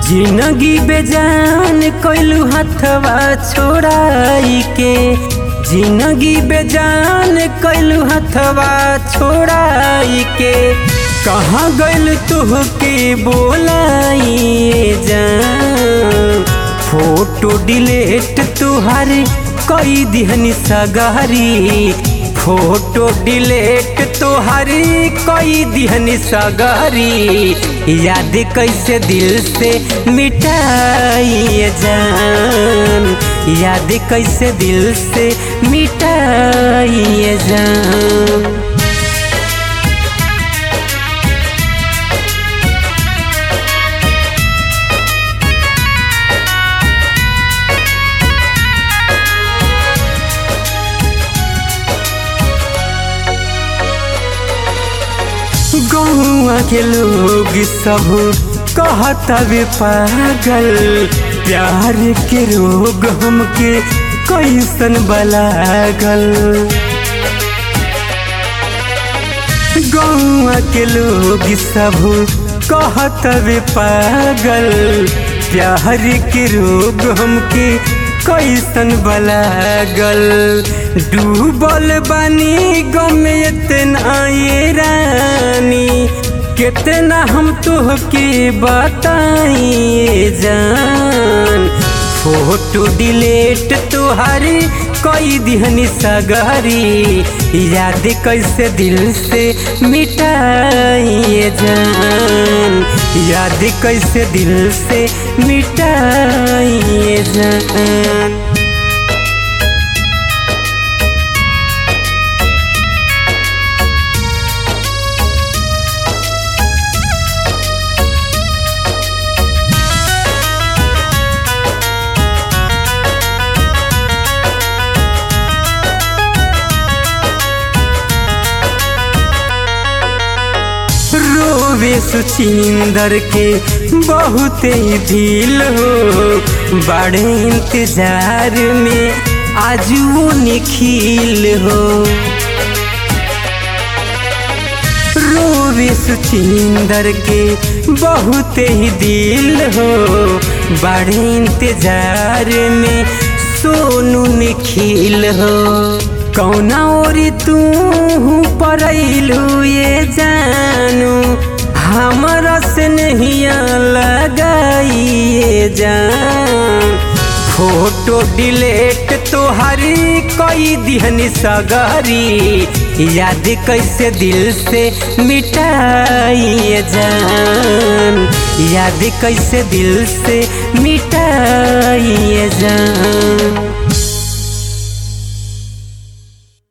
जिंदगी बेजान कैलू हथवा छोड़ाई के जिंदगी बेजान कैलू हथवा छोड़ाई के कहाँ गइल तुहके बोलाई जान फोटो डिलीट तुहार कई दिहनी सगारी फोटो डिलीट तोहारी कई दिहनी सगारी याद कैसे दिल से मिटाई जान याद कैसे दिल से मिटाई जान गौआ के लोग सब कहता वे पागल प्यार के रोग हमके कैसन बलागल गौआ के लोग सब कहता वे पागल प्यार के रोग हमके कैसन बलागल डूबल बानी गम इतना ये रानी कितना हम तुहके बताइए जान फोटो डिलीट तुहारी कई दिहनी सगारी याद कैसे दिल से मिटाइए जान याद कैसे दिल से मिटाइए जान रोवे सुचिंदर के बहुत ही दिल हो बड़े इंतजार में आज वो निखिल हो रोवे सुचिंदर के बहुत ही दिल हो बड़े इंतजार में सोनू निखिल हो कौना ओरी तू परैलू ये जानू हमरा से नहीं लगाइए जान फोटो डिलीट तोहारी कई दिहनी सगारी याद कैसे दिल से मिटाइए जान याद कैसे दिल से मिटाइए जान